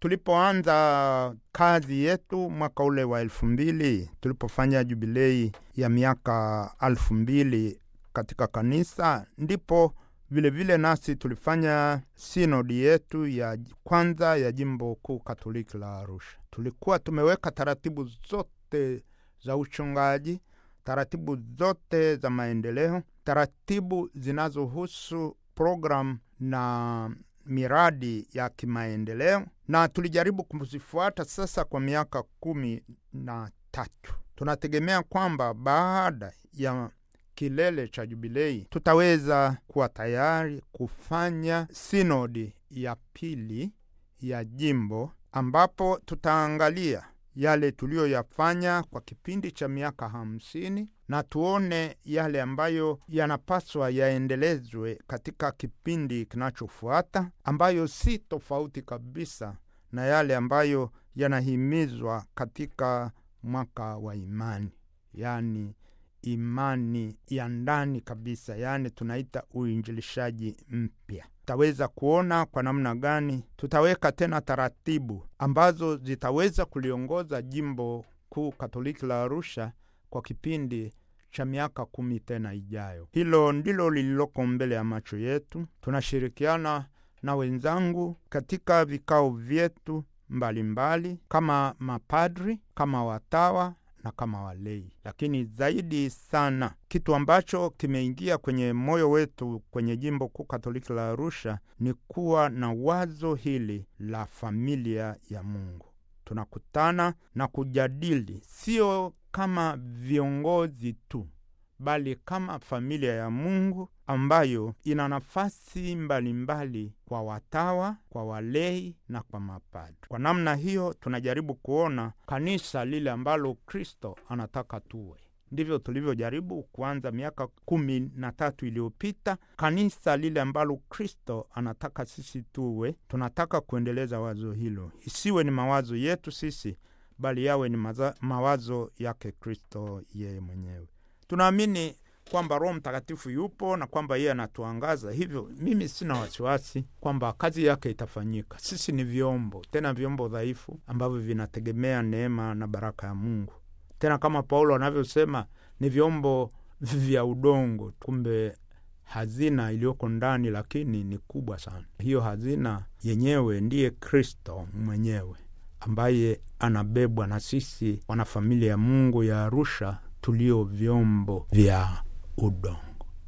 tulipoanza kazi yetu mwaka ule wa elfu mbili tulipofanya jubilei ya miaka elfu mbili katika kanisa, ndipo vilevile vile nasi tulifanya sinodi yetu ya kwanza ya jimbo kuu katoliki la Arusha. Tulikuwa tumeweka taratibu zote za uchungaji, taratibu zote za maendeleo, taratibu zinazohusu programu na miradi ya kimaendeleo, na tulijaribu kuzifuata sasa kwa miaka kumi na tatu. Tunategemea kwamba baada ya kilele cha jubilei tutaweza kuwa tayari kufanya sinodi ya pili ya jimbo ambapo tutaangalia yale tuliyoyafanya kwa kipindi cha miaka hamsini na tuone yale ambayo yanapaswa yaendelezwe katika kipindi kinachofuata, ambayo si tofauti kabisa na yale ambayo yanahimizwa katika mwaka wa imani, yaani imani ya ndani kabisa, yaani tunaita uinjilishaji mpya. Tutaweza kuona kwa namna gani tutaweka tena taratibu ambazo zitaweza kuliongoza jimbo kuu katoliki la Arusha kwa kipindi cha miaka kumi tena ijayo. Hilo ndilo lililoko mbele ya macho yetu. Tunashirikiana na wenzangu katika vikao vyetu mbalimbali mbali, kama mapadri, kama watawa na kama walei. Lakini zaidi sana, kitu ambacho kimeingia kwenye moyo wetu kwenye jimbo kuu katoliki la Arusha ni kuwa na wazo hili la familia ya Mungu. Tunakutana na kujadili, sio kama viongozi tu, bali kama familia ya Mungu ambayo ina nafasi mbalimbali kwa watawa, kwa walei na kwa mapadri. Kwa namna hiyo, tunajaribu kuona kanisa lile ambalo Kristo anataka tuwe. Ndivyo tulivyojaribu kuanza miaka kumi na tatu iliyopita, kanisa lile ambalo Kristo anataka sisi tuwe. Tunataka kuendeleza wazo hilo, isiwe ni mawazo yetu sisi, bali yawe ni maza, mawazo yake Kristo yeye mwenyewe. Tunaamini kwamba Roho Mtakatifu yupo na kwamba yeye anatuangaza. Hivyo mimi sina wasiwasi kwamba kazi yake itafanyika. Sisi ni vyombo, tena vyombo dhaifu ambavyo vinategemea neema na baraka ya Mungu. Tena kama Paulo anavyosema ni vyombo vya udongo, kumbe hazina iliyoko ndani lakini ni kubwa sana. Hiyo hazina yenyewe ndiye Kristo mwenyewe ambaye anabebwa na sisi wanafamilia ya Mungu ya Arusha tulio vyombo vya udongo.